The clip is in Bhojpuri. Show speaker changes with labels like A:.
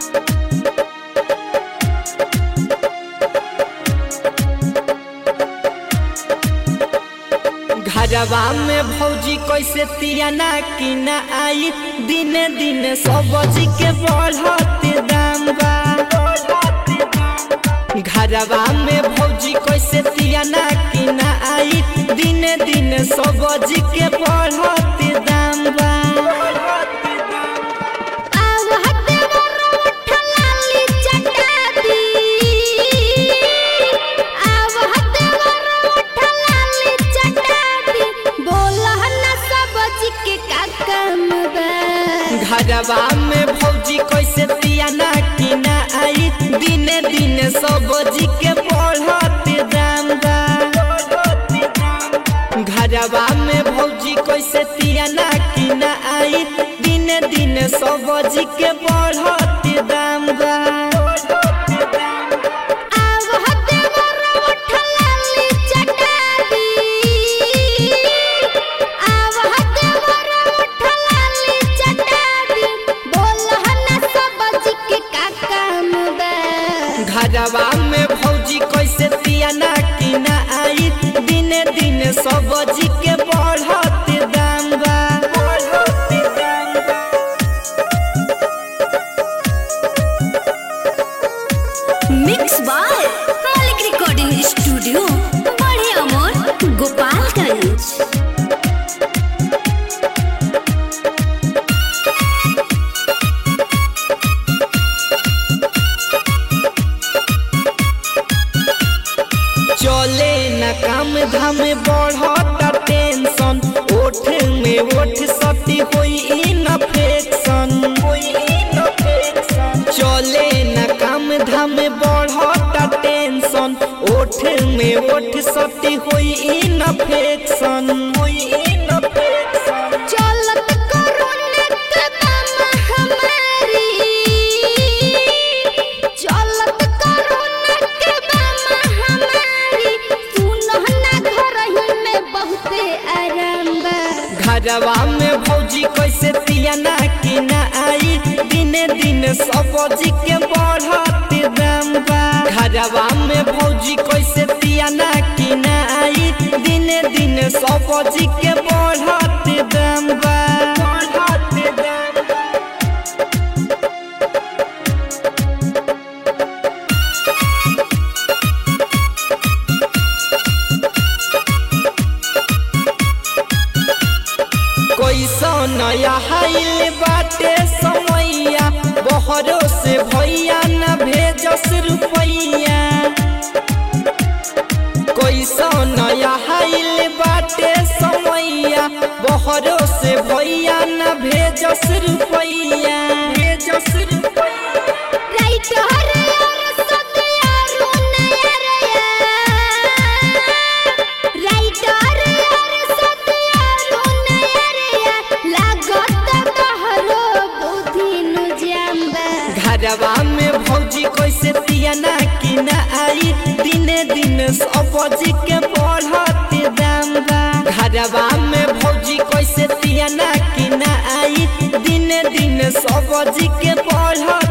A: घरवा में भौजी कैसे तियाना की ना आई दिने दिने सब्जी के बढ़ते दाम बा घरवा में भौजी कैसे तियाना की ना आई दिने दिने सब्जी के बढ़ते दाम बा घरवा में भौजी कैसे तियाना की ना आई दिने दिने सब्जी के बढ़ते दाम बा घरवा में भौजी कैसे तियाना की ना आई दिने दिने सब्जी के बढ़ते दाम बा घरवा में भौजी कैसे तियाना की ना आई दिने दिने सब्जी के बढ़ते दाम बा
B: mix by Malik recording studio बड़े अमोर गोपालगंज
A: चले न काम धाम बढ़ता टेंशन ओठ में ओठ सती होई इन्फेक्शन चले न काम धाम बढ़ता टेंशन ओठ में ओठ सती होई इन्फेक्शन होई इन्फेक्शन
B: चलत कोरोना के दम हमारी चलत कोरोना के दम हमारी सुनह ना घर ही में बहुते आराम बा
A: घरवा में भौजी कैसे तियाना की ना आई दिने दिने सब्जी के बढ़ते दाम बा घरवा में भौजी कैसे तियाना की ना आई दिने दिने सब्जी के बढ़ते दाम बा बढ़ते दाम बा कैसा नया हाइल बाटे समैया बहरो से भैया न भेजस रुपैया कैसा नया हाइल बाटे समैया बहरो से भैया न भेजस रुपैया भेजस रुपैया
B: राइट हरे और सतिया रुने रे राइट हरे और सतिया रुने रे लागत तहरो बुद्धि नु जाम्बा
A: घरवा में भौजी कैसे तियाना की ना आई दिने दिन सब्जी के बढ़ते दाम बा घरवा में भौजी कैसे तियाना की ना आई दिने दिन सब्जी के बढ़ते